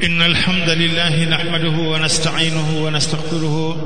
إن الحمد لله نحمده ونستعينه ونستغفره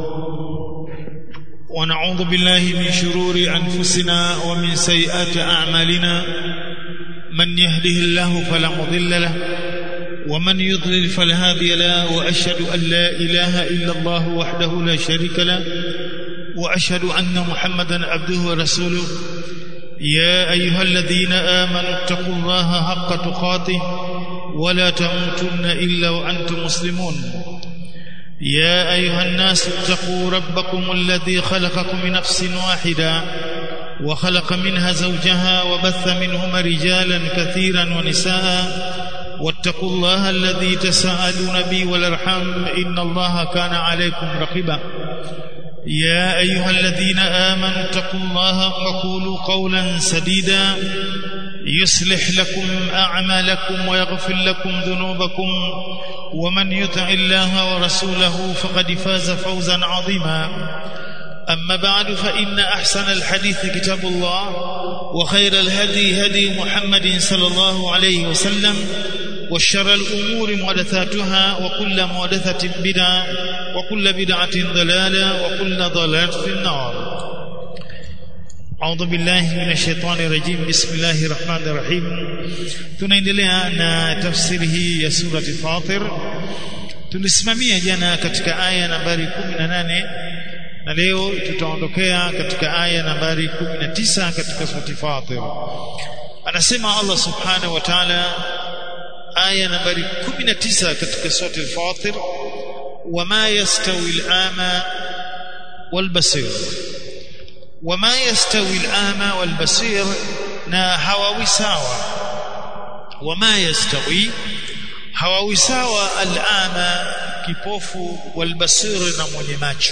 ونعوذ بالله من شرور أنفسنا ومن سيئات أعمالنا من يهده الله فلا مضل له ومن يضلل فلا هادي له وأشهد أن لا إله إلا الله وحده لا شريك له وأشهد أن محمدا عبده ورسوله يا أيها الذين آمنوا اتقوا الله حق تقاته ولا تموتن إلا وأنتم مسلمون يا أيها الناس اتقوا ربكم الذي خلقكم من نفس واحدة وخلق منها زوجها وبث منهما رجالا كثيرا ونساء واتقوا الله الذي تساءلون به والارحام إن الله كان عليكم رقيبا يا أيها الذين آمنوا اتقوا الله وقولوا قولا سديدا يصلح لكم أعمالكم ويغفر لكم ذنوبكم ومن يطع الله ورسوله فقد فاز فوزا عظيما أما بعد فإن أحسن الحديث كتاب الله وخير الهدي هدي محمد صلى الله عليه وسلم وشر الأمور محدثاتها وكل محدثة بدعة وكل بدعة ضلالة وكل ضلالة في النار أعوذ بالله من الشيطان الرجيم بسم الله الرحمن الرحيم tunaendelea na tafsiri hii ya surati Fatir tulisimamia jana katika aya nambari 18 na leo tutaondokea katika aya nambari 19 katika surati Fatir anasema Allah subhanahu wa ta'ala aya nambari 19 katika surati Fatir wama yastawi al-ama wal-basir wama yastawi al-ama wal-basir na hawawi sawa wama yastawi hawawi sawa al-ama kipofu wal-basir na mwenye macho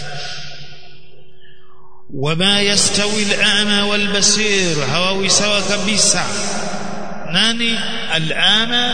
wama yastawi al-ama wal-basir hawawi sawa kabisa nani al-ama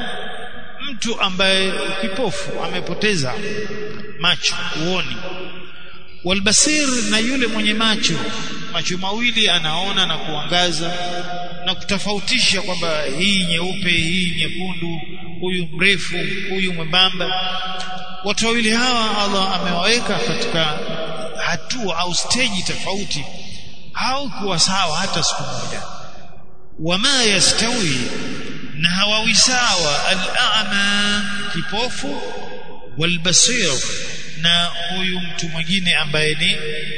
mtu ambaye kipofu amepoteza macho uoni walbasir na yule mwenye macho macho mawili anaona na kuangaza na kutofautisha kwamba hii nyeupe hii nyekundu huyu mrefu huyu mwembamba watu wawili hawa Allah amewaweka katika hatua au stage tofauti haukuwa sawa hata siku moja wama yastawi na hawawi sawa al-a'ma kipofu walbasir na huyu mtu mwingine ambaye ni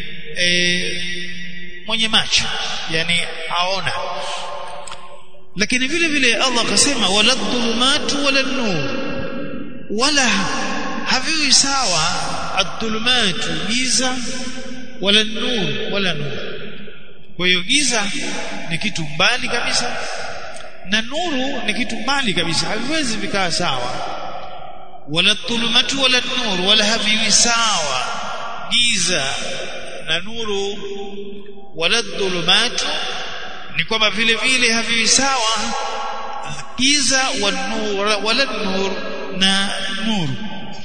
e, mwenye macho yani aona lakini vile vile Allah akasema wala dhulumatu wala nur wala haviwi sawa adh-dhulumatu giza wala nur wala nur kwa hiyo giza ni kitu mbali kabisa na nuru ni kitu mbali kabisa haviwezi vikaa sawa wala dhulumatu wala nur wala haviwi sawa giza na nuru wala dhulumatu ni kwamba vile vile haviwi sawa giza wa nur wala nur na nuru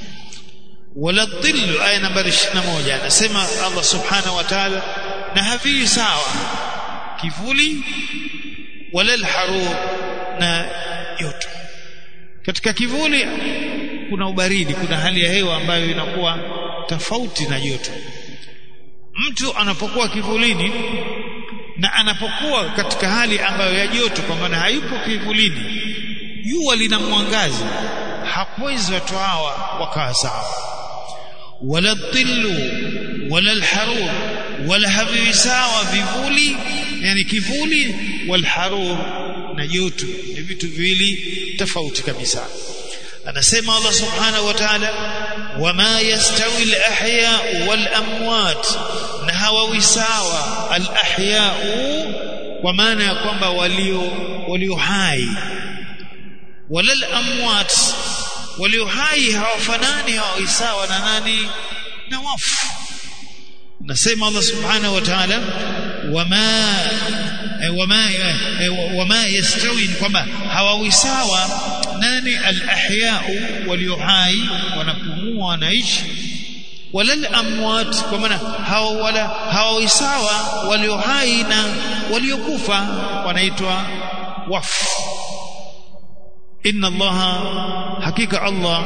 wala dhillu aya nambari 21 anasema Allah subhanahu wa ta'ala na haviwi sawa kivuli wala alharur na joto katika kivuli kuna ubaridi kuna hali ya hewa ambayo inakuwa tofauti na joto mtu anapokuwa kivulini na anapokuwa katika hali ambayo ya joto kwa maana hayupo kivulini jua linamwangaza hakuwezi watu hawa wakawa sawa wala dhillu wala alharur wala haviwi sawa vivuli yani kivuli walharur na joto ni vitu viwili tofauti kabisa anasema Allah subhanahu wa ta'ala wama yastawi al-ahya wal-amwat na hawawi sawa al-ahya kwa maana ya kwamba walio walio hai wala al-amwat walio hai hawafanani hawawi sawa na nani na wafu nasema Allah subhanahu wa ta'ala wama wama wama yastawi kwamba hawawi sawa nani al-ahya'u walio hai wanapumua wanaishi wala al-amwat kwa maana hawa wala hawawi sawa walio hai na waliokufa wanaitwa wafu inna allaha hakika allah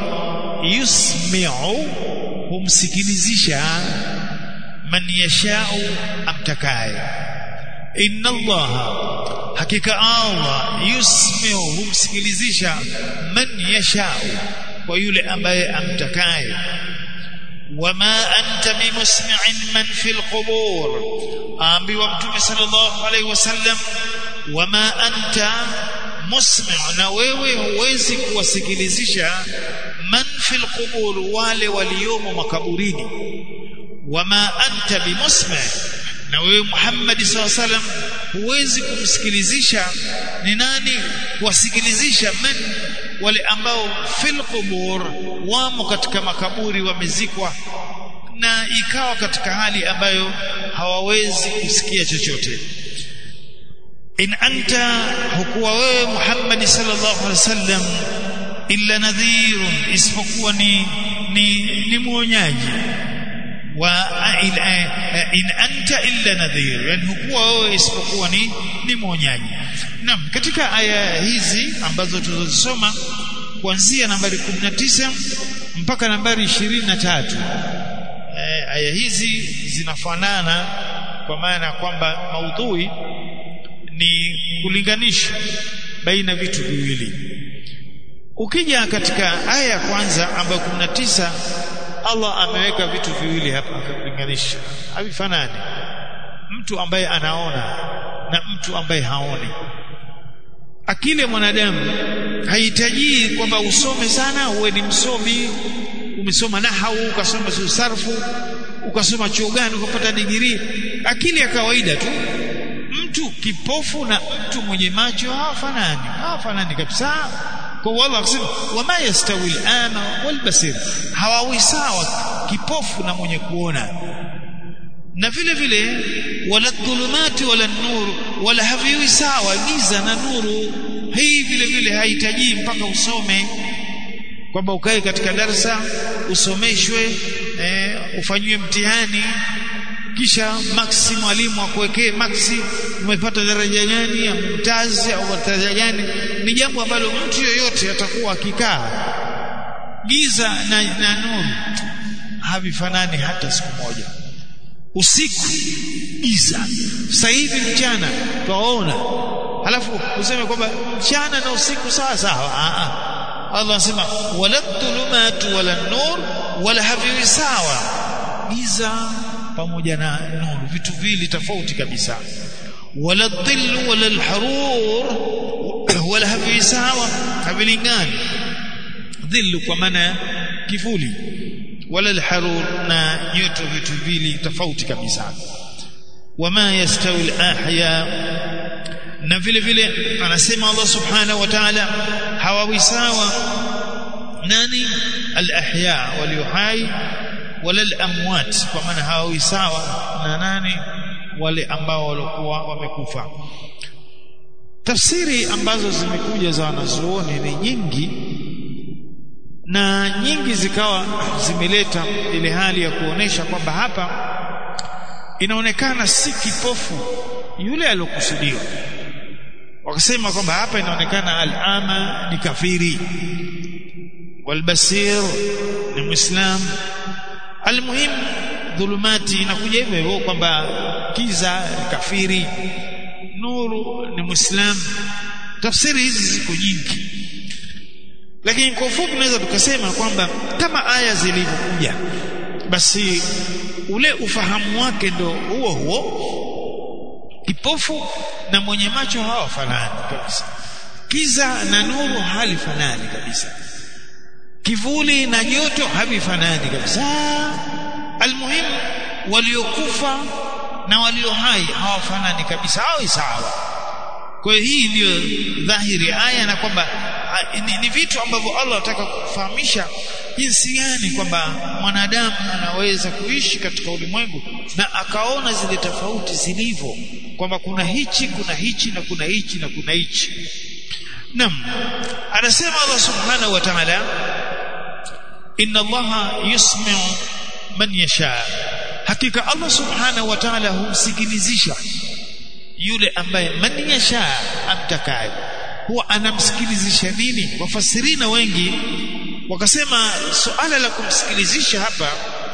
yusmi'u humsikilizisha man yashau amtakaye inna allaha hakika allah yusmi'u humsikilizisha man yashau kwa yule ambaye amtakaye wama anta bimusmi'in man fil qubur ambiwa mtume sallallahu alaihi wasallam wama anta musmi' na wewe huwezi kuwasikilizisha man fil qubur wale waliomo makaburini wama anta bimusmi' na wewe Muhammad sallallahu alaihi wasallam huwezi kumsikilizisha ni nani kuwasikilizisha man wale ambao fil qubur wamo katika makaburi wamezikwa na ikawa katika hali ambayo hawawezi kusikia chochote in anta hukuwa wewe Muhammad sallallahu alaihi wasallam illa nadhirun isipokuwa ni ni, ni mwonyaji wa in anta illa nadhir yani hukuwa wewe isipokuwa ni ni mwonyaji naam katika aya hizi ambazo tulizosoma kuanzia nambari 19 mpaka nambari 23 e, aya hizi zinafanana kwa maana kwamba maudhui ni kulinganisha baina vitu viwili ukija katika aya ya kwanza ambayo 19 Allah ameweka vitu viwili hapa akalinganisha havifanani mtu ambaye anaona na mtu ambaye haoni akili ya mwanadamu haihitaji kwamba usome sana uwe ni msomi umesoma nahau ukasoma sarfu ukasoma chuo gani ukapata digrii akili ya kawaida tu mtu kipofu na mtu mwenye macho hawafanani hawafanani kabisa kwa Allah akisema wama yastawi al-ama wal basir hawawi sawa kipofu na mwenye kuona na vile vile wala dhulumati wala nur wala haviwi sawa giza na nuru hii vile vile hahitaji mpaka usome kwamba ukae katika darasa usomeshwe eh, ufanyiwe mtihani kisha maxi mwalimu akuwekee maxi umepata daraja gani ya mtazi au daraja gani ni jambo ambalo mtu yoyote atakuwa akikaa giza na, na nuru havifanani hata siku moja usiku giza sasa hivi mchana twaona halafu useme kwamba mchana na usiku sawa sawa Allah anasema wala dhulumatu wala nur wala haviwi sawa giza pamoja na nuru vitu vili tofauti kabisa wala dhillu wala alharur wala haviwi sawa havilingani dhillu kwa maana kivuli wala alharur na joto vitu vili tofauti kabisa wama yastawi alahya na vile vile anasema Allah subhanahu wa ta'ala hawawi sawa nani alahya walio hai wala alamwat kwa maana hawawi sawa na nani wale ambao walikuwa wamekufa tafsiri ambazo zimekuja za wanazuoni ni nyingi na nyingi zikawa zimeleta ile hali ya kuonesha kwamba hapa inaonekana si kipofu yule aliyokusudiwa wakasema kwamba hapa inaonekana al-ama ni kafiri walbasir ni muislam almuhim dhulumati inakuja hivyo hivyo kwamba kiza ni kafiri nuru ni muislam tafsiri hizi ziko nyingi lakini kwa ufupi tunaweza tukasema kwamba kama aya zilivyokuja basi ule ufahamu wake ndo huo huo kipofu na mwenye macho hawafanani kabisa kiza na nuru halifanani kabisa kivuli na joto havifanani kabisa almuhimu waliokufa na walio hai hawafanani kabisa hawi sawa kwa hiyo hii ndiyo dhahiri aya na kwamba ni, ni vitu ambavyo Allah anataka kufahamisha jinsi gani kwamba mwanadamu anaweza kuishi katika ulimwengu na akaona zile tofauti zilivyo kwamba kuna hichi kuna hichi na kuna hichi na kuna hichi Naam anasema Allah subhanahu wa ta'ala inna Allah yusmi'u man yasha hakika Allah subhanahu wa ta'ala humsikilizisha yule ambaye man yasha amtakaye huwa anamsikilizisha nini wafasirina wengi wakasema suala la kumsikilizisha hapa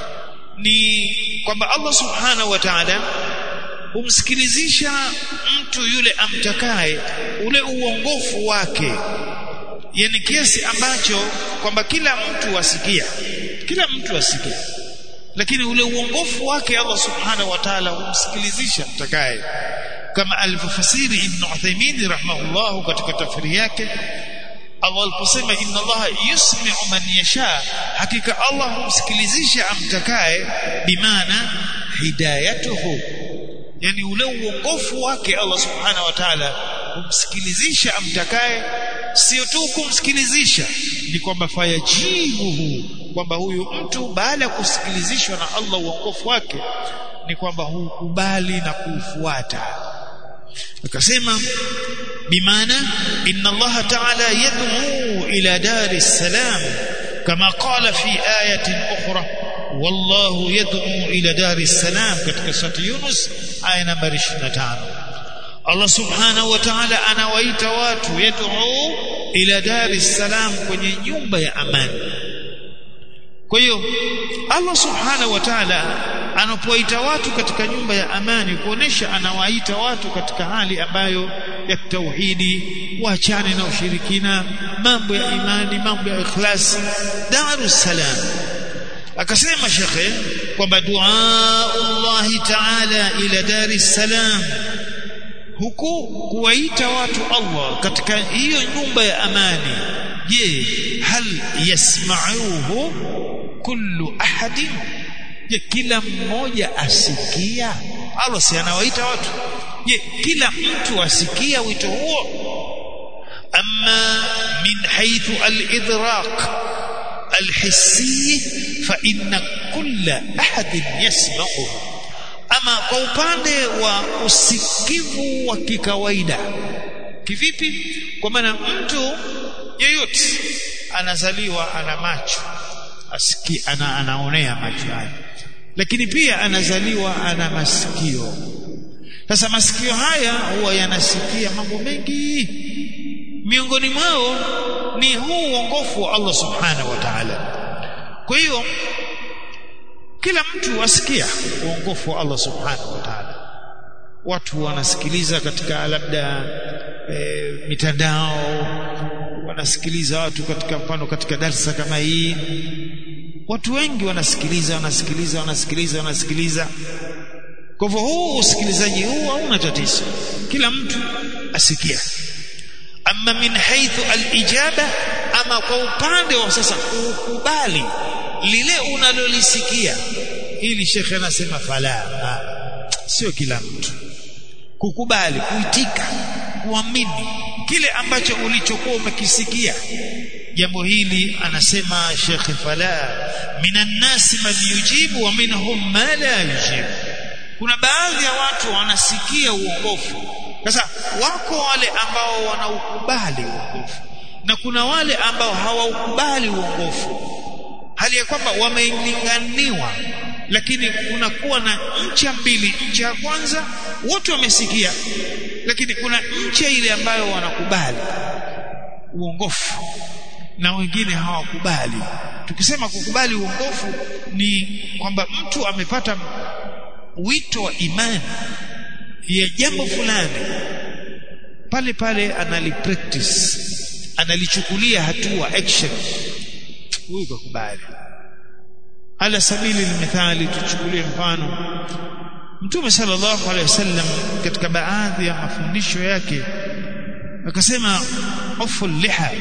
ni kwamba Allah subhanahu wa ta'ala humsikilizisha mtu yule amtakaye ule uongofu wake yani kiasi ambacho kwamba kila mtu asikia kila mtu asikia lakini ule uongofu wake Allah subhanahu wa ta'ala humsikilizisha mtakaye kama alivyofasiri Ibn Uthaymeen rahimahullah katika tafsiri yake Allah aliposema inna Allah yusmi'u man yasha hakika Allah humsikilizisha amtakaye bimaana hidayatuhu yani ule uongofu wake Allah subhanahu wa ta'ala humsikilizisha amtakaye sio tu kumsikilizisha ni kwamba fayajibuhu kwamba huyu mtu baada ya kusikilizishwa na Allah uongofu wake ni kwamba hukubali na kuufuata akasema bimaana inna Allah ta'ala yad'u ila dari salam kama qala fi ayatin ukhra wallahu yad'u ila dari salam katika surati Yunus aya nambari 25 Allah subhanahu wa ta'ala anawaita watu yad'u ila dari salam kwenye nyumba ya amani kwa hiyo Allah subhanahu wa ta'ala anapoita watu katika nyumba ya amani kuonesha anawaita watu katika hali ambayo ya tauhidi waachane na ushirikina mambo ya imani mambo ya ikhlas darus salam akasema shekhe kwamba dua Allah ta'ala ila daris salam huku kuwaita watu Allah katika hiyo nyumba ya amani je hal yasma'uhu kullu ahadin je kila mmoja asikia Allah si anawaita watu je kila mtu asikia wito huo amma min haythu al-idraq al-hissi fa inna kulla ahadin yasma'u ama kwa upande wa usikivu wa kikawaida kivipi kwa maana mtu yeyote anazaliwa ana macho asiki ana, anaonea macho haya lakini pia anazaliwa ana masikio sasa masikio haya huwa yanasikia mambo mengi miongoni mwao ni huu uongofu wa Allah subhanahu wa ta'ala kwa hiyo kila mtu asikia uongofu wa Allah subhanahu wa ta'ala watu wanasikiliza katika labda e, mitandao wanasikiliza watu katika mfano katika darsa kama hii watu wengi wanasikiliza wanasikiliza wanasikiliza wanasikiliza kwa hivyo huu usikilizaji huu hauna tatizo kila mtu asikia ama min haithu alijaba ama kwa upande wa sasa kukubali lile unalolisikia ili shekhe anasema fala sio kila mtu kukubali kuitika kuamini kile ambacho ulichokuwa umekisikia jambo hili anasema Sheikh Fala minan nasi man yujibu wa minhum ma la yujibu kuna baadhi ya watu wanasikia uongofu sasa wako wale ambao wanaukubali uongofu na kuna wale ambao hawaukubali uongofu hali ya kwamba wamelinganiwa lakini kunakuwa na ncha mbili ncha ya kwanza wote wamesikia lakini kuna ncha ile ambayo wanakubali uongofu na wengine hawakubali tukisema kukubali uongofu ni kwamba mtu amepata wito wa imani ya jambo fulani pale pale analipractice analichukulia hatua action huyu kakubali ala sabili limithali tuchukulie mfano mtume sallallahu alaihi wasallam katika baadhi ya mafundisho yake akasema ufu liha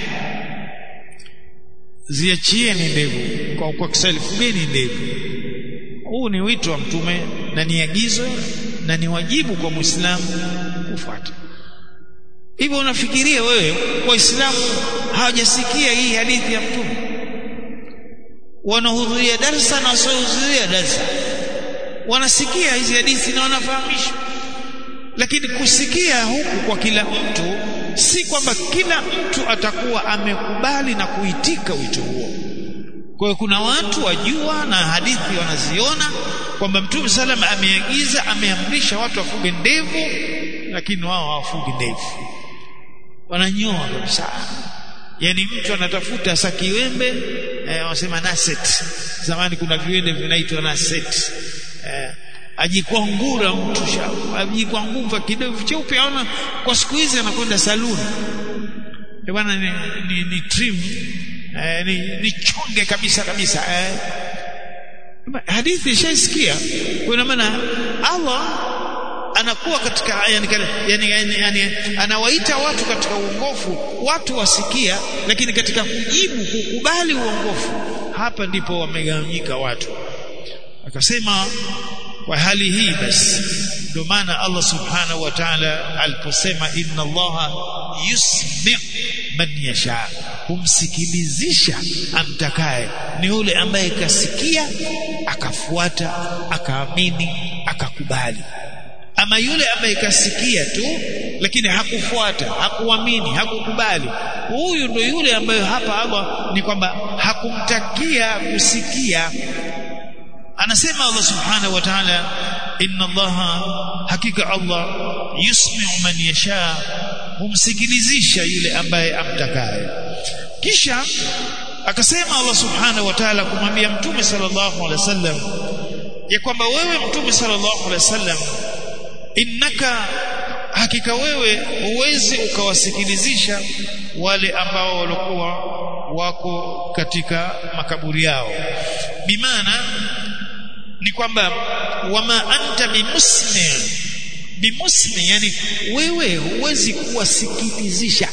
ziachieni ndevu kwa, kwa Kiswahili fugeni ndevu huu ni wito wa mtume na ni agizo na ni wajibu kwa muislamu kufuata hivyo unafikiria wewe waislamu hawajasikia hii hadithi ya mtume wanahudhuria darsa na wasiohudhuria darsa wanasikia hizi hadithi na wanafahamishwa lakini kusikia huku kwa kila mtu si kwamba kila mtu atakuwa amekubali na kuitika wito huo kwa hiyo kuna watu wajua na hadithi wanaziona kwamba mtume salam ameagiza ameamrisha watu wafuge ndevu lakini wao hawafugi ndevu wananyoa kabisa yani mtu anatafuta sa kiwembe eh, wanasema naset zamani kuna viwembe vinaitwa naset eh, ajikwangura mtu ajikwangura kidevu cheupe aona kwa siku hizi anakwenda saluni bwana ni, ni, ni trim eh, ni, ni chonge kabisa kabisa eh. hadithi ishaisikia kwa maana Allah anakuwa katika yani, yani, yani, yani, anawaita watu katika uongofu watu wasikia lakini katika kujibu kukubali uongofu hapa ndipo wamegawanyika watu akasema kwa hali hii basi ndio maana Allah subhanahu wa ta'ala aliposema inna Allah yusmi man yasha humsikilizisha amtakaye ni yule ambaye kasikia akafuata akaamini akakubali ama yule ambaye kasikia tu lakini hakufuata hakuamini hakukubali huyu ndo yule ambaye hapa Allah ni kwamba hakumtakia kusikia anasema Allah subhanahu wa ta'ala inna Allah hakika Allah yusmi'u man yasha humsikilizisha yule ambaye amtakaye kisha akasema Allah subhanahu wa ta'ala kumwambia mtume sallallahu alaihi wasallam ya kwamba wewe mtume sallallahu alaihi wasallam innaka hakika wewe huwezi ukawasikilizisha wale ambao walikuwa wako katika makaburi yao bimaana ni kwamba wama anta bimusmi bimusmi yani wewe huwezi kuwasikilizisha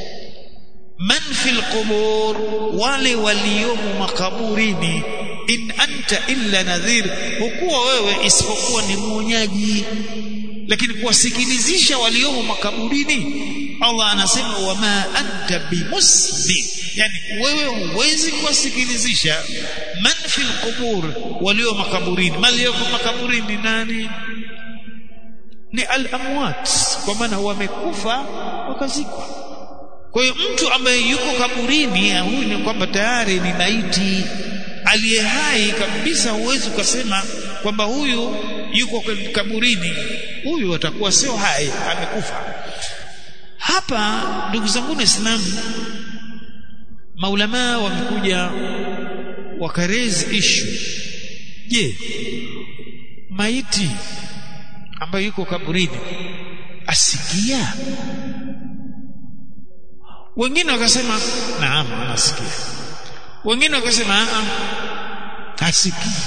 man fil qubur wale waliomo makaburini in anta illa nadhir hukuwa wewe isipokuwa ni mwonyaji lakini kuwasikilizisha waliomo makaburini Allah anasema wama anta bimusmi yani wewe huwezi kuwasikilizisha man fil qubur walio makaburini malioko makaburini nani ni al-amwat kwa maana wamekufa wakazikwa kwa hiyo mtu ambaye yuko kaburini huyu ni kwamba tayari ni maiti aliye hai kabisa huwezi ukasema kwamba huyu yuko kaburini huyu atakuwa sio hai amekufa hapa ndugu zangu waislamu maulama wamekuja wakarezi ishu je maiti ambayo yuko kaburini asikia wengine wakasema naam anasikia wengine wakasema hasikii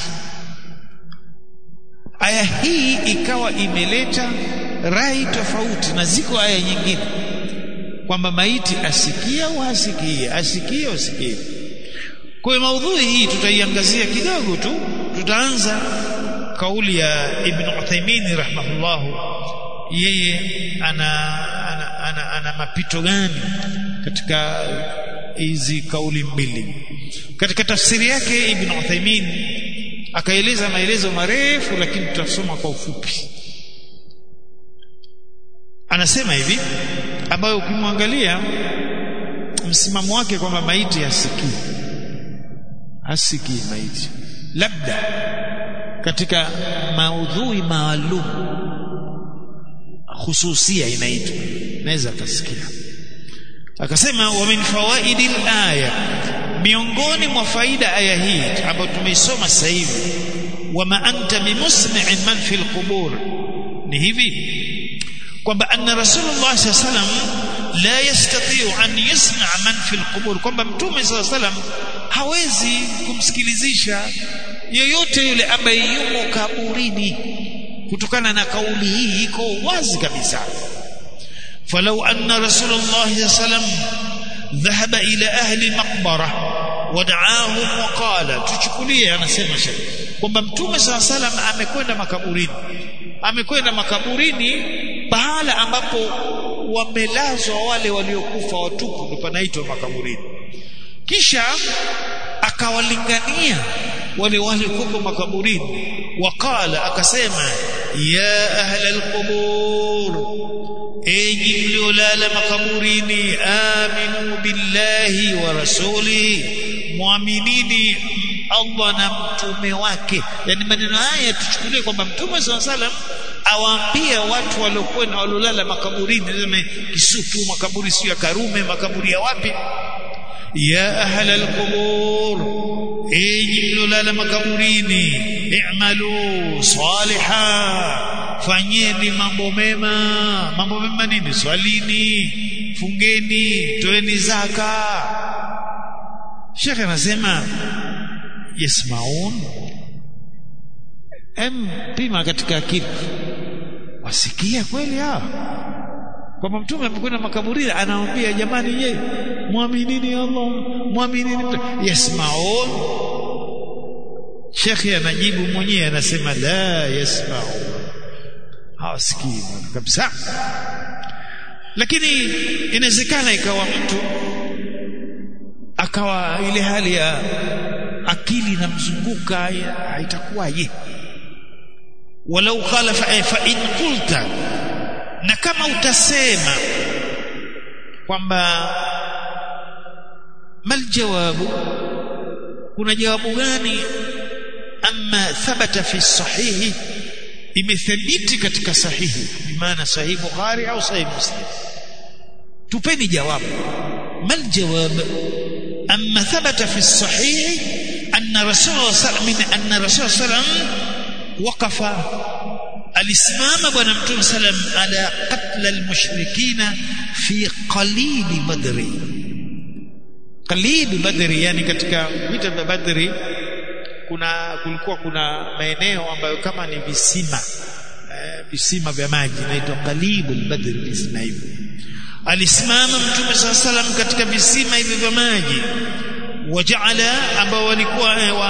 aya hii ikawa imeleta rai tofauti na ziko aya nyingine kwamba maiti asikia au hasikii asikie au asikie kwa hiyo maudhui hii tutaiangazia kidogo tu tutaanza kauli ya Ibn Uthaymeen rahimahullahu yeye ana ana, ana, ana mapito gani katika hizi kauli mbili katika tafsiri yake Ibn Uthaymeen akaeleza maelezo marefu lakini tutasoma kwa ufupi anasema hivi ambayo ukimwangalia msimamo wake kwamba maiti hasikii hasikii maiti labda katika maudhui maalum hususia inaitwa naweza akasikia akasema wa min fawaidi aya miongoni mwa faida aya hii ambayo tumeisoma sasa hivi wama anta bimusmi'in man fil qubur ni hivi kwamba anna rasulullah sallallahu alaihi wasallam la yastati'u an yusma' man fil qubur kwamba mtume sallallahu alaihi wasallam hawezi kumsikilizisha yoyote yule ambaye yumo kaburini kutokana na kauli hii iko wazi kabisa falau anna rasulullah sallam dhahaba ila ahli maqbara wad'ahum wa qala tuchukulie anasema shekhi kwamba mtume sallam amekwenda makaburini amekwenda makaburini pahala ambapo wamelazwa wale waliokufa watupu ndio panaitwa makaburini kisha akawalingania wale waliokufa makaburini waqala akasema ya ahla alqubur enyi mliolala makaburini aminu billahi wa rasulihi muaminini Allah na mtume wake yani maneno haya tuchukulie kwamba mtume SAW salam awaambia watu waliokuwa na walolala makaburini sema Kisutu makaburi sio ya Karume makaburi ya wapi ya ahla alqubur enyi mlolala makaburini i'malu saliha fanyeni mambo mema mambo mema nini swalini fungeni toeni zaka Sheikh anasema yasmaun em pima katika akili wasikia kweli hawa kwamba mtume amekwenda makaburini anawaambia jamani ye muaminini Allah muaminini yasmaun Sheikh anajibu mwenyewe anasema la yasmaun hawasikii kabisa lakini inawezekana ikawa mtu akawa ile hali ya akili inamzunguka itakuwaje walau qala fa, fa in qulta na kama utasema kwamba mal jawabu kuna jawabu gani amma thabata fi sahihi imethibiti katika sahihi bimaana sahihi bukhari au sahihi muslim tupeni jawabu mal jawab amma thabata fi sahihi anna rasul sallallahu anna rasul sallallahu waqafa alisimama bwana mtume sallam ala qatl almushrikina fi qalib badri qalib badri yani katika vita vya badri kuna kulikuwa kuna maeneo ambayo kama ni visima eh, visima vya maji inaitwa qalibul badri visima hivyo alisimama mtume saa salam katika visima hivyo vya maji wajaala ambao walikuwa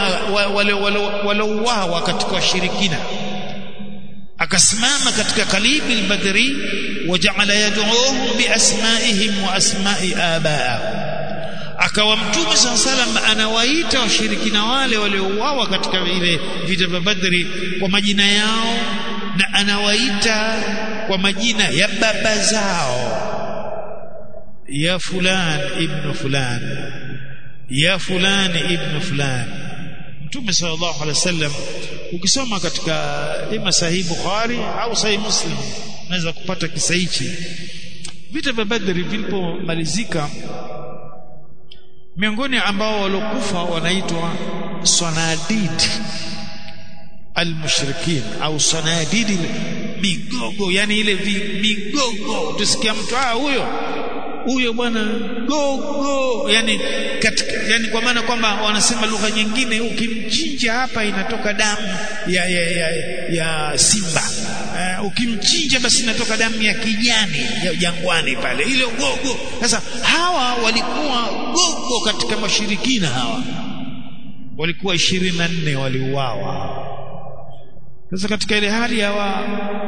walouawa katika washirikina akasimama katika qalibil badri wajaala yad'uuhum biasmaihim wa asma'i abaahum akawa mtume saa salam anawaita washirikina wale waliouawa katika ile vita vya badri kwa majina yao na anawaita kwa majina ya baba zao ya fulan ibn fulan ya fulan ibn fulan mtume sallallahu alaihi wasallam ukisoma katika ima sahihi bukhari au sahihi muslim unaweza kupata kisa hichi vita vya badri vilipomalizika miongoni ambao walokufa wanaitwa sanadid almushrikin au sanadid migogo yani ile migogo tusikia mtu ah huyo huyo bwana gogo yani katika, yani kwa maana kwamba wanasema lugha nyingine ukimchinja hapa inatoka damu ya ya, ya, ya simba uh, ukimchinja basi inatoka damu ya kijani ya jangwani pale ile gogo sasa hawa walikuwa gogo katika mashirikina hawa walikuwa 24 waliuawa sasa katika ile hali hawa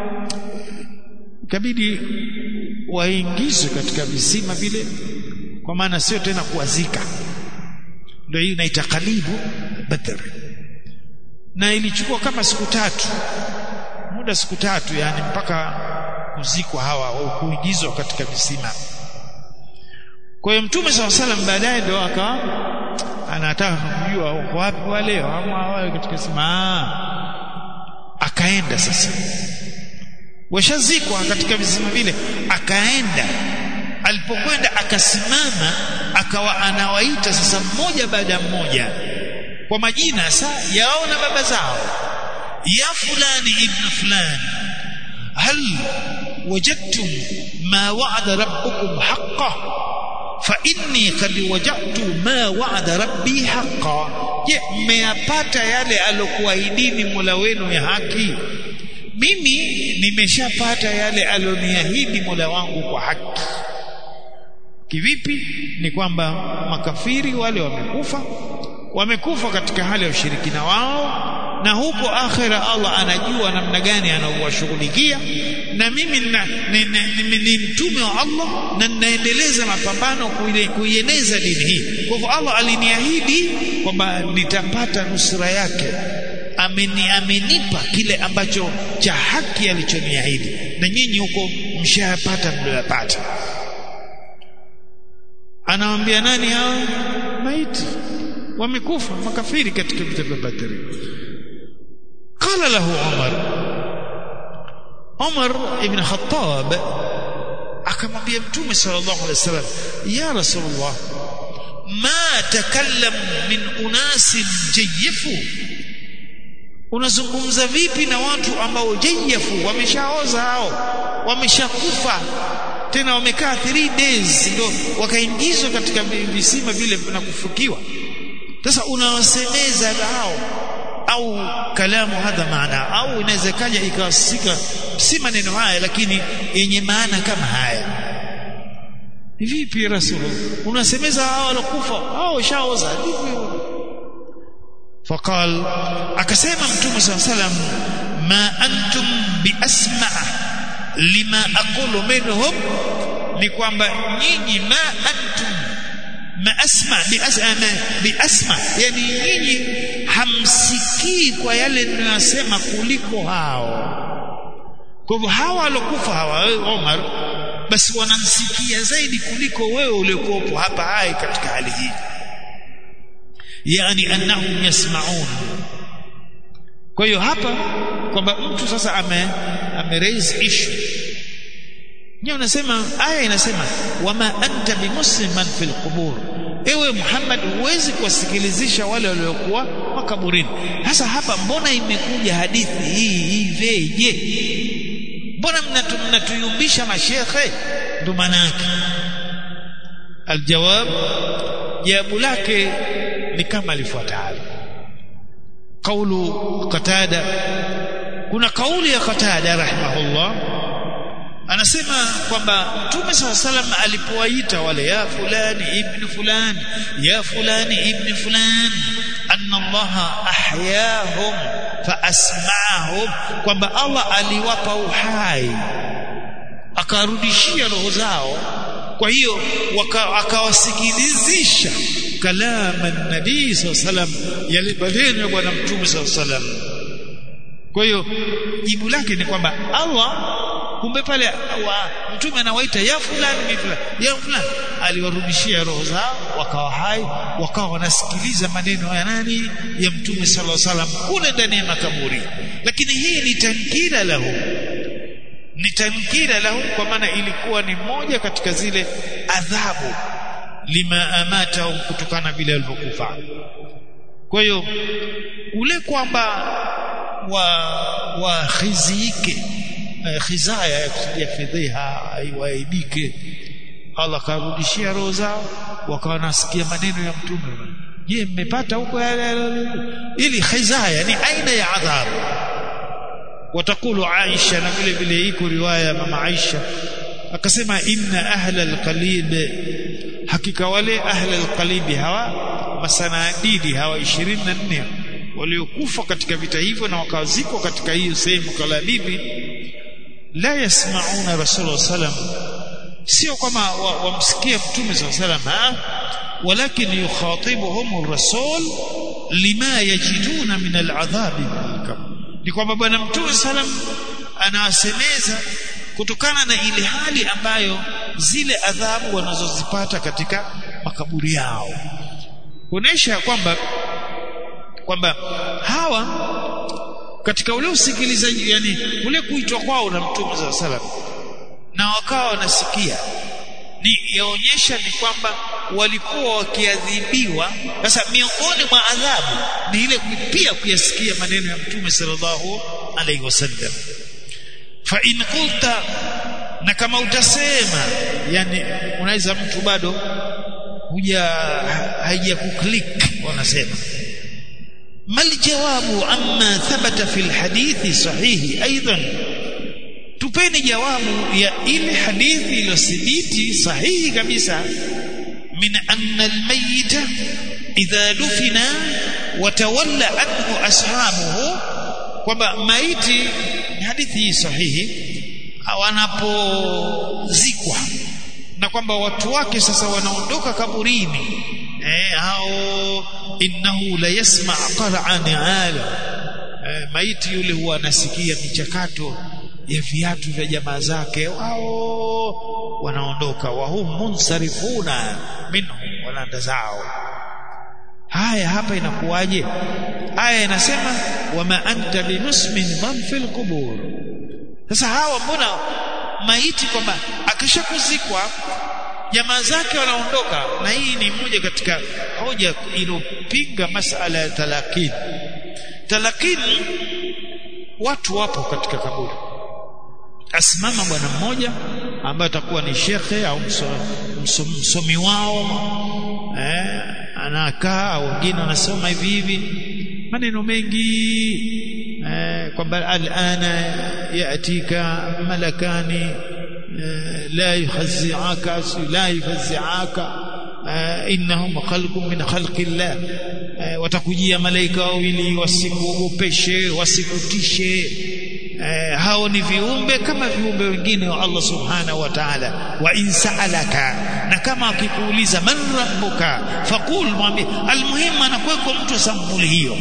ikabidi waingizwe katika visima vile kwa maana sio tena kuwazika ndio hii inaita kalibu badr na ilichukua kama siku tatu muda siku tatu yani mpaka kuzikwa hawa au kuingizwa katika visima kwa hiyo mtume saw salam baadaye ndio aka anataka kujua uko wapi wale ama wale katika sima akaenda sasa washazikwa katika visima vile akaenda alipokwenda akasimama akawa anawaita sasa mmoja baada ya mmoja kwa majina sa yao na baba zao ya fulani ibn fulani hal wajadtum ma wa'ada rabbukum haqqan fa inni qad wajadtu ma wa'ada rabbi haqqan je mmeyapata yale alokuahidini Mola wenu ya haki mimi nimeshapata yale alioniahidi Mola wangu kwa haki kivipi ni kwamba makafiri wale wamekufa wamekufa katika hali ya ushirikina wao na huko akhira Allah anajua namna gani anaowashughulikia na mimi ni mtume wa Allah na ninaendeleza mapambano kuieneza dini hii kwa hivyo Allah aliniahidi kwamba nitapata nusra yake ameni amenipa kile ambacho cha haki alichoniahidi na nyinyi huko mshayapata mlioyapata anawaambia nani hao maiti wamekufa makafiri katika vita vya Badri qala lahu Umar Umar ibn Khattab akamwambia mtume sallallahu alaihi wasallam ya rasulullah ma takallam min unasin jayifu unazungumza vipi na watu ambao jayafu wameshaoza hao wameshakufa tena wamekaa 3 days ndio wakaingizwa katika visima vile na kufukiwa sasa unawasemeza hao au kalamu hadha maana au inaweza kaja ikawasika si maneno haya lakini yenye maana kama haya vipi rasul unasemeza hao walokufa hao shaoza vipi فقال akasema mtume صلى الله عليه وسلم ما انتم باسمع lima aqulu minhum ni kwamba nyinyi ma antum ma asma bi asma bi asma yani nyinyi hamsikii kwa yale ninayosema kuliko hao kwa hivyo hawa walokufa hawa wewe Omar basi wanamsikia zaidi kuliko wewe uliokuwepo hapa hai katika hali hii yani annahum yasmaun kwa hiyo hapa kwamba mtu sasa ame ame raise issue ndio unasema aya inasema wama anta bimusliman fil qubur ewe Muhammad huwezi kuwasikilizisha wale waliokuwa makaburini sasa hapa mbona imekuja hadithi hii hii veje mbona mnatu, mnatuyumbisha mashekhe ndo maana yake aljawab jawabu lake ni kama lifuatalo kaulu qatada kuna kauli ya qatada rahimahullah anasema kwamba mtume saa salam alipowaita wale ya fulani ibn fulani ya fulani ibn fulani anna allaha ahyahum fa asma'ahum kwamba allah aliwapa uhai akarudishia roho zao kwa hiyo akawasikilizisha kalama nabii saa salam yale maneno ya bwana mtume saa salam kwa hiyo jibu lake ni kwamba allah kumbe pale wa mtume anawaita ya fulani mi fulani ya fulani aliwarudishia roho zao wakawa hai wakawa wanasikiliza maneno ya nani ya mtume sallallahu alaihi wasallam kule ndani ya makaburi lakini hii ni tankira lahu ni tankira lahu kwa maana ilikuwa ni moja katika zile adhabu lima amata kutokana vile walivyokufa kwa hiyo ule kwamba wa wakhizike khizaya ya fedheha aiwaibike Allah karudishia roho zao wakawa nasikia maneno ya mtume je mmepata huko ili khizaya ni aina ya adhabu watakulu Aisha na vile vile iko riwaya mama Aisha akasema inna ahla alqalib hakika wale ahla alqalib hawa masanadidi hawa 24 waliokufa katika vita hivyo na wakazikwa katika hiyo sehemu kalabibi la yasmauna rasulullah sallam sio kama wamsikia wa mtume sallam walakin yukhatibuhum rasul lima yajiduna min al'adhab ni kwamba bwana mtume sallam anawasemeza kutokana na ile hali ambayo zile adhabu wanazozipata katika makaburi yao kuonesha kwamba kwamba hawa katika ule usikilizaji yani ule kuitwa kwao na mtume za salam na wakawa wanasikia ni yaonyesha ni kwamba walikuwa wakiadhibiwa sasa miongoni mwa adhabu ni ile pia kuyasikia maneno ya mtume sallallahu alaihi wasallam fa in qulta na kama utasema yani unaweza mtu bado huja haija kuklik wanasema ما الجواب عما ثبت في الحديث صحيح ايضا tupeni jawabu ya ile hadithi iliyothibiti sahihi kabisa min anna almayita idha dufina watawalla anhu ashabuhu kwamba maiti ni hadithi hii sahihi wanapozikwa na kwamba watu wake sasa wanaondoka kaburini eh au innahu la yasma qara'an ala eh, maiti yule huwa anasikia michakato ya viatu vya jamaa zake wao wanaondoka wa hum munsarifuna minhum wanaenda zao haya hapa inakuwaje aya inasema wama anta binusmin man fil qubur sasa hawa mbona maiti kwamba akishakuzikwa jamaa zake wanaondoka na hii ni moja katika hoja iliyopinga masala ya talakini talakini watu wapo katika kaburi asimama bwana mmoja ambaye atakuwa ni shekhe au msomi, msomi wao eh, anakaa wengine wanasoma hivi hivi maneno mengi eh, kwamba alana yatika malakani eh, la yukhazzi'aka la yukhazzi'aka eh, innahum khalqun min khalqillah eh, watakujia malaika wawili wasikuogopeshe wasikutishe eh, hao ni viumbe kama viumbe wengine wa Allah subhanahu wa ta'ala wa insaalaka na kama akikuuliza man rabbuka faqul mwambie almuhimu anakuweko mtu sampuli hiyo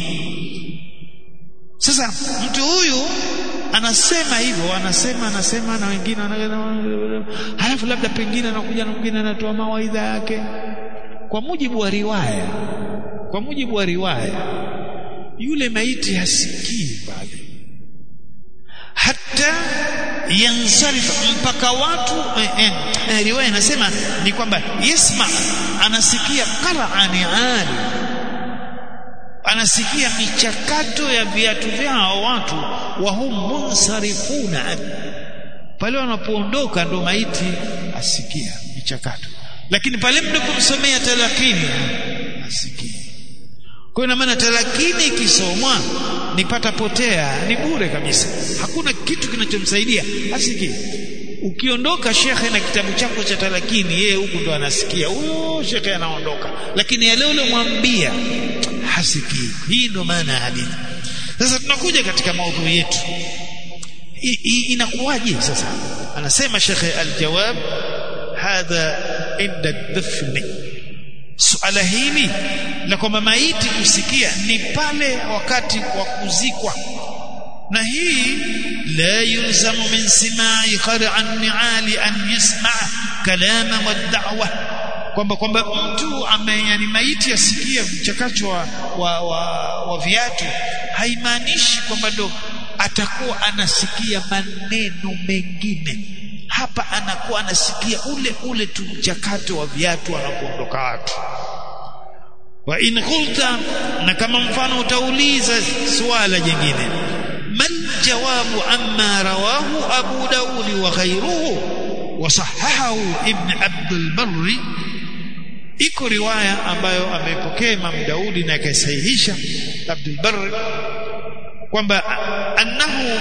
sasa mtu huyu anasema hivyo anasema anasema na wengine halafu labda pengine anakuja na mwingine anatoa mawaidha yake kwa mujibu wa riwaya kwa mujibu wa riwaya yule maiti hasikii pale hata yansarif mpaka watu eh, eh, eh, riwaya inasema ni kwamba yasma anasikia qara'ani ali anasikia michakato ya viatu vyao watu wa hum munsarifuna pale wanapoondoka ndo maiti asikia michakato lakini pale mnapomsomea talakini asikia kwa ina maana talakini ikisomwa nipata potea ni bure kabisa hakuna kitu kinachomsaidia asikii ukiondoka shekhe na kitabu chako cha talakini yeye huku ndo anasikia huyo shekhe anaondoka lakini yale ule mwambia hasikii hii ndo maana ya hadithi sasa tunakuja katika maudhui yetu inakuwaje sasa anasema shekhe aljawab hadha inda dafni suala hili la kwamba maiti kusikia ni pale wakati wa kuzikwa na hii la yulzamu min simai qar'an ni'ali an yasma' kalama wa da'wa kwamba kwamba mtu ame yani maiti asikie mchakacho wa, wa, wa, wa viatu haimaanishi kwamba ndo atakuwa anasikia maneno mengine hapa anakuwa anasikia ule ule tu mchakato wa viatu wanapoondoka watu wa in qulta na kama mfano utauliza swala jingine mal jawabu amma rawahu abu daud wa ghayruhu wa sahahahu ibn abd al-barr iko riwaya ambayo amepokea Imam Daudi na akaisahihisha Abdul Barr kwamba annahu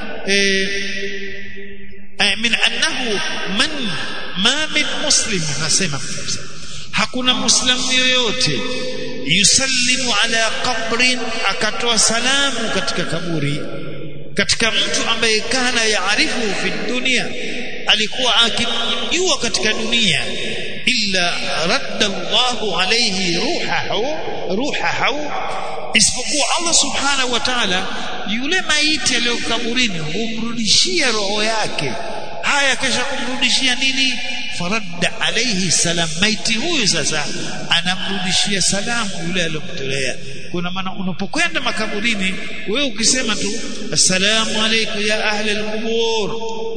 eh, min annahu man ma min muslim nasema hakuna muislamu yoyote yusallimu ala qabrin akatoa salamu katika kaburi katika mtu ambaye kana yaarifu fi dunia alikuwa akimjua katika dunia illa radda Allahu alayhi ruhahu ruhahu isipokuwa Allah subhanahu wa ta'ala yule maiti aliyokaburini humrudishia roho yake haya kesha kumrudishia nini faradda alayhi salam maiti huyu sasa anamrudishia salamu yule aliyomtolea kuna maana unapokwenda makaburini wewe ukisema tu assalamu alaykum ya ahli alqubur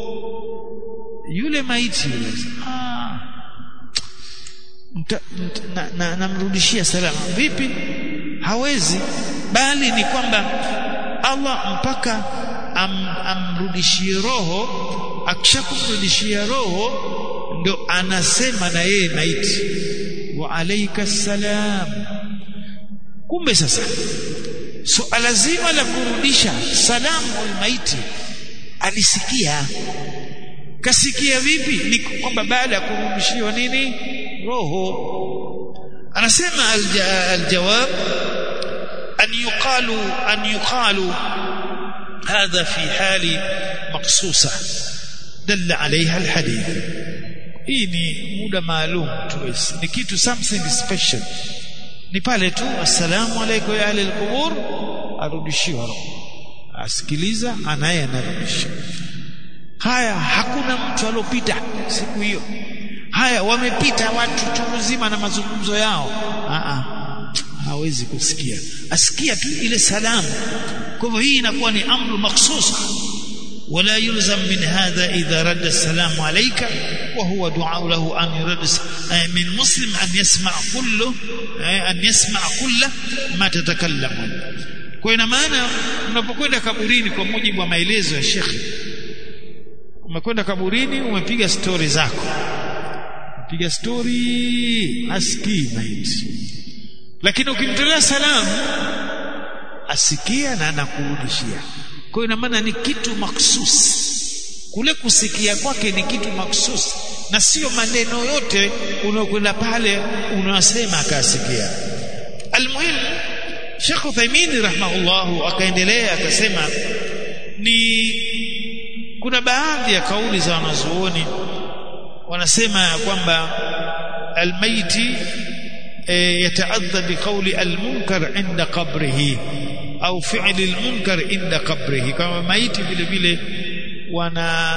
yule maiti yule ah namrudishia na, na salama vipi hawezi bali ni kwamba Allah mpaka am, amrudishie roho akishakumrudishia roho ndo anasema na yeye maiti wa alayka salam kumbe sasa suala so, zima la kurudisha salamu maiti alisikia kasikia vipi ni kwamba baada ya kurudishiwa nini roho anasema aljawab an yuqalu an yuqalu hadha fi hali maqsusa dalla alaiha alhadith hii ni muda maalum tu ni kitu something special ni pale tu assalamu alaykum ya ahli alqubur arudishiwa roho asikiliza anaye anarudisha haya hakuna mtu alopita siku hiyo haya wamepita watu chungu zima na mazungumzo yao a hawezi kusikia asikia tu ile salamu kwa hivyo hii inakuwa ni amru makhsus ولا يلزم من هذا إذا رد السلام عليك وهو دعاء له أن يرد من مسلم أن يسمع كله أن يسمع كل ما تتكلم kwa ina maana unapokwenda kaburini kwa mujibu wa maelezo ya shekhi umekwenda kaburini umepiga stori zako piga stori asikii maiti lakini ukimtolea salamu asikia na anakurudishia kwa ina maana ni kitu maksusi kule kusikia kwake ni kitu maksusi na sio maneno yote unaokwenda pale unasema akasikia almuhim Sheikh Uthaymeen rahimahullah akaendelea akasema ni kuna baadhi ya kauli za wanazuoni wanasema kwamba almaiti e, yataadha biqawli almunkar inda qabrihi au fi'li almunkar inda qabrihi kama maiti vile vile wana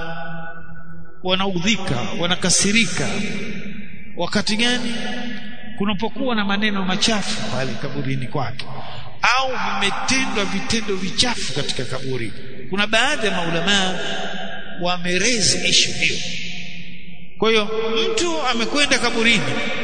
wanaudhika wanakasirika wakati gani kunapokuwa na maneno machafu pale kaburini kwake au vimetendwa vitendo vichafu katika kaburi kuna baadhi ya maulamaa wamerezi ishu hiyo kwa hiyo mtu amekwenda kaburini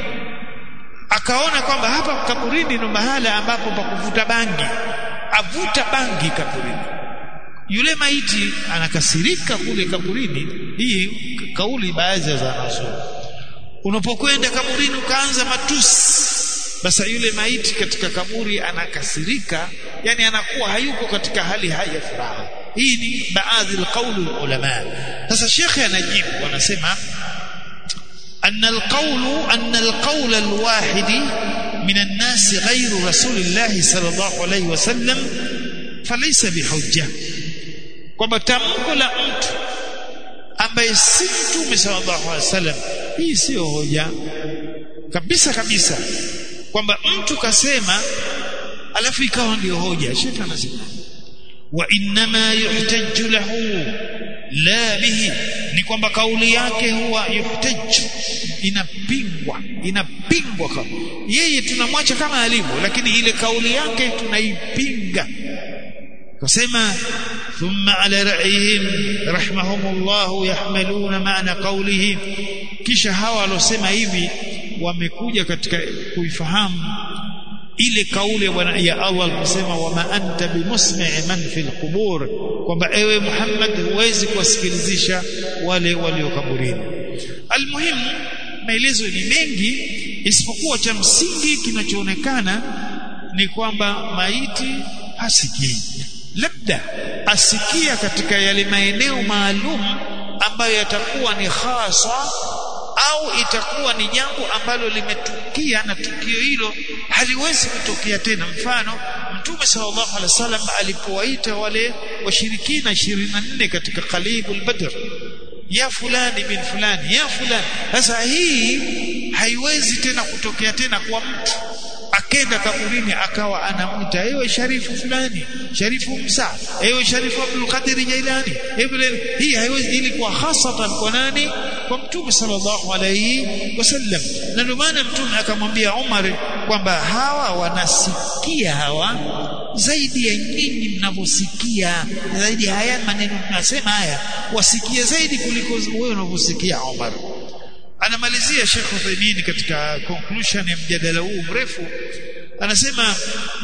akaona kwamba hapa kaburini ni mahala ambapo pa kuvuta bangi avuta bangi kaburini yule maiti anakasirika kule kaburini hii kauli baadhi ya wanazuoni unapokwenda kaburini ukaanza matusi basi yule maiti katika kaburi anakasirika yani anakuwa hayuko katika hali haya furaha hii ni baadhi alqaulu ulama sasa shekhe anajibu anasema أن القول أن القول الواحد من الناس غير رسول الله صلى الله عليه وسلم فليس بحجة kwamba tamko la mtu ambaye si mtume sallallahu alaihi wasallam hii sio hoja kabisa kabisa kwamba mtu kasema alafu ikawa ndio hoja shekhi anasema wa inma yuhtaju lahu la bihi ni kwamba kauli yake huwa yuhtaju inapingwa inapingwa kama yeye tunamwacha kama alivyo lakini ile kauli yake tunaipinga kasema thumma ala ra'yihim rahimahumullah yahmaluna maana qawlihi kisha hawa walosema hivi wamekuja katika kuifahamu ile kauli ya Allah aliposema wama anta bimusmi'i man fil qubur kwamba ewe Muhammad huwezi kuwasikilizisha wale walio kaburini almuhim maelezo ni mengi isipokuwa cha msingi kinachoonekana ni kwamba maiti hasikii labda asikia katika yale maeneo maalum ambayo yatakuwa ni hasa au itakuwa ni jambo ambalo limetukia na tukio hilo haliwezi kutokea tena mfano mtume sallallahu alaihi wasallam alipowaita wale washirikina 24 katika qalibul badr ya fulani bin fulani ya fulani sasa hii haiwezi tena kutokea tena kwa mtu akenda kaburini akawa anamwita ewe sharifu fulani sharifu Musa ewe sharifu Abdul Qadir Jailani ewe hii haiwezi ili kwa hasatan kwa nani kwa mtume sallallahu alayhi wasallam na ndio maana mtume akamwambia Umar kwamba hawa wanasikia hawa zaidi ya nyinyi mnavyosikia zaidi haya maneno tunasema haya wasikie zaidi kuliko wewe unavyosikia Umar anamalizia Sheikh Uthaymeen katika conclusion ya mjadala huu mrefu anasema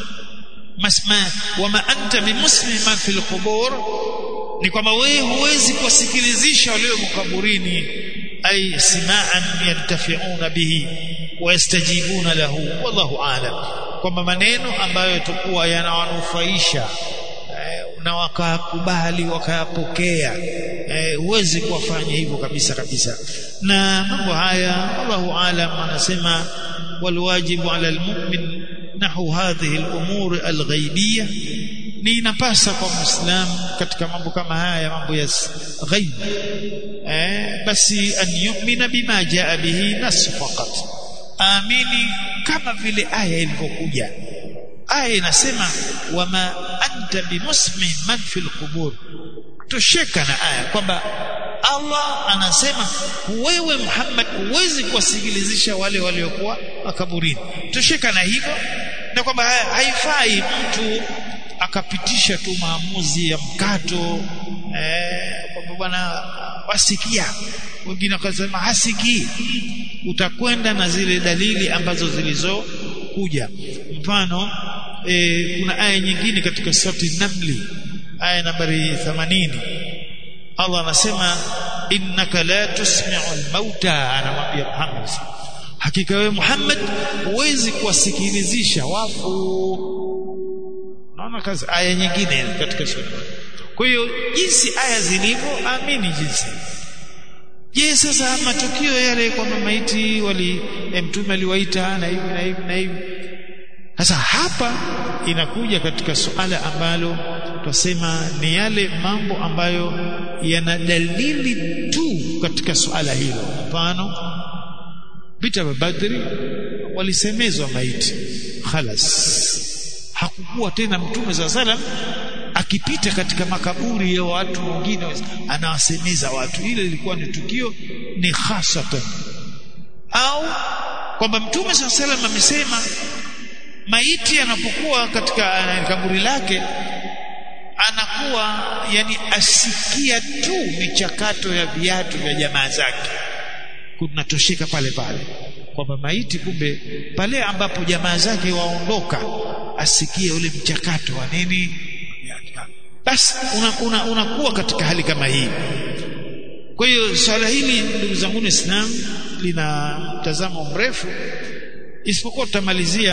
masma wama anta bimusliman fil qubur ni kwamba wewe huwezi kuwasikilizisha walio mkaburini ay simaan yantafiuna bihi wayastajibuna lahu wallahu aalam kwamba maneno ambayo yatakuwa yanawanufaisha na wakakubali wakayapokea huwezi eh, kuwafanya hivyo kabisa kabisa na mambo haya Allahu alam anasema walwajibu ala almu'min nahu hadhihi al'umur alghaibiyya ni inapasa kwa muislamu katika mambo kama haya mambo ya ghaib eh, basi an yu'mina bima jaa bihi nas faqat amini kama vile aya ilivyokuja aya inasema wama anta bimusmi man fil qubur tosheka na aya kwamba Allah anasema wewe Muhammad huwezi kuwasikilizisha wale waliokuwa makaburini tosheka na hivyo na kwamba haifai mtu akapitisha tu maamuzi ya mkato eh, kwamba bwana wasikia wengine wakasema hasikii utakwenda na zile dalili ambazo zilizokuja mfano e, kuna aya nyingine katika surati namli aya nambari 80 Allah anasema innaka la tusmi'u al-mauta anamwambia Muhammad hakika wewe Muhammad huwezi kuwasikilizisha wafu naona kazi aya nyingine katika sura kwa hiyo jinsi aya zilivyo amini jinsi je sasa matukio yale kwamba maiti wali mtume aliwaita na hivi na hivi na hivi sasa hapa inakuja katika suala ambalo tutasema ni yale mambo ambayo yana dalili tu katika suala hilo mfano vita vya Badri walisemezwa maiti khalas hakukuwa tena mtume za salam akipita katika makaburi ya watu wengine anawasemeza watu ile ilikuwa ni tukio ni khasatan au kwamba mtume saa salam amesema maiti anapokuwa katika kaburi lake anakuwa yani asikia tu michakato ya viatu vya jamaa zake kunatosheka pale pale kwamba maiti kumbe pale ambapo jamaa zake waondoka asikie ule mchakato wa nini basi unakuwa una, una katika hali kama hii kwa hiyo swala hili ndugu zangu Islam lina mtazamo mrefu isipokuwa tutamalizia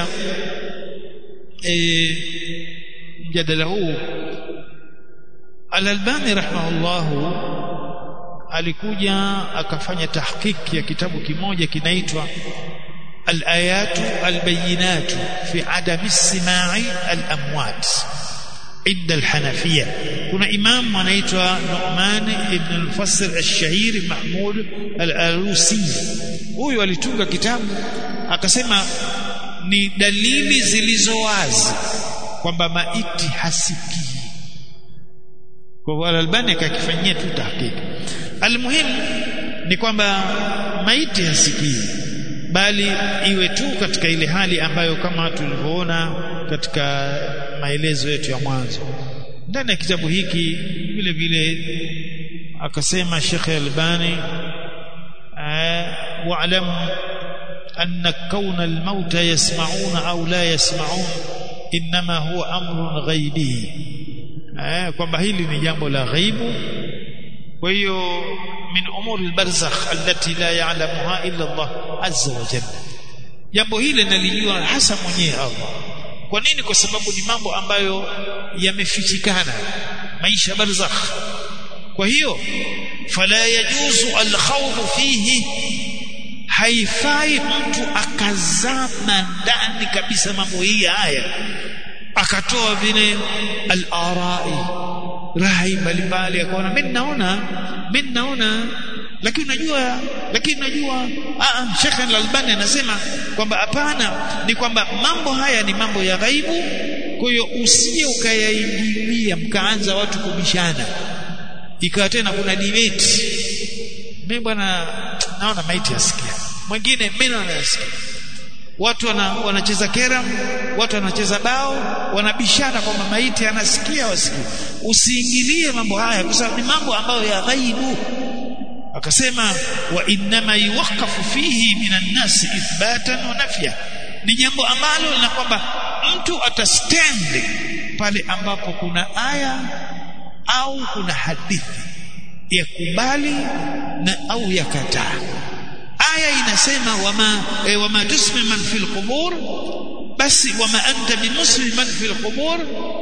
e, mjadala huu Al-Albani rahimahullahu alikuja akafanya tahqiq ya kitabu kimoja kinaitwa Al-Ayatu Al-Bayinatu fi Adami Simai Al-Amwat عند الحنفية كنا إمام anaitwa Nu'man ibn al-Mufassir al-Shahir Mahmud al-Alusi huyu alitunga kitabu akasema ni dalili zilizo wazi kwamba maiti hasikii kwa hivyo al-Albani akakifanyia tu tahqiq almuhim ni kwamba maiti hasikii bali iwe tu katika ile hali ambayo kama tulivyoona katika maelezo yetu ya mwanzo ndani ya kitabu hiki vile vile akasema Sheikh Albani wa'lam anna kauna al-mauta yasma'una au la yasma'un inma huwa amrun ghaibi kwamba hili ni jambo la ghaibu kwa hiyo min umuri al-barzakh allati la ya'lamuha illa Allah azza wa jalla jambo hili nalijua hasa mwenyewe Allah kwa nini kwa sababu ni mambo ambayo yamefichikana maisha barzakh kwa hiyo fala yajuzu alkhawd fihi haifai mtu akazama ndani kabisa mambo hii haya akatoa vile al-arai rai mbalimbali akaona mimi naona mimi naona lakini unajua lakini unajua ah Sheikh Al-Albani anasema kwamba hapana ni kwamba mambo haya ni mambo ya ghaibu kwa hiyo usije ukayaingilia mkaanza watu kubishana ikawa tena kuna debate mimi bwana naona maiti asikia mwingine mimi naona asikia watu wana, wanacheza keram watu wanacheza bao wanabishana kwamba maiti anasikia wasikia usiingilie mambo haya kwa sababu ni mambo ambayo ya ghaibu akasema wa innama yuwaqafu fihi minan nas ithbatan wa nafya ni jambo ambalo na kwamba mtu atastand pale ambapo kuna aya au kuna hadithi ya kubali na au yakataa aya inasema wama e, wama tusmi man fil qubur basi wama anta bimuslim man fil qubur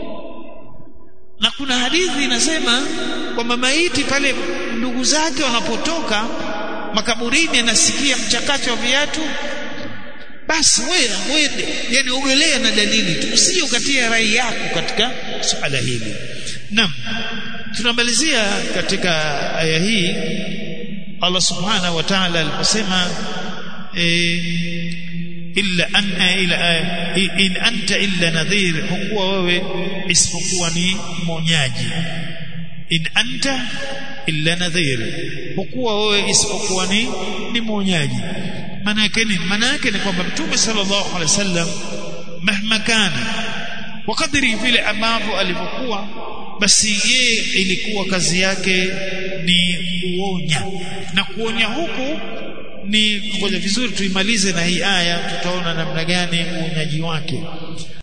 na kuna hadithi inasema kwamba maiti pale ndugu zake wanapotoka makaburini anasikia mchakato wa viatu basi wewe wende yani ugelea na dalili tu usije ukatia rai yako katika suala hili naam tunamalizia katika aya hii Allah subhanahu wa ta'ala aliposema illa an ila in anta illa nadhir hukuwa wewe isipokuwa ni mwonyaji in anta illa nadhir hukuwa wewe isipokuwa ni ni mwonyaji maana yake ni maana yake ni kwamba mtume sallallahu alaihi wasallam mahma kana kwa kadiri vile ambavyo alivyokuwa basi yeye ilikuwa kazi yake ni kuonya na kuonya huku ni ngoja vizuri tuimalize na hii aya tutaona namna gani uonyaji wake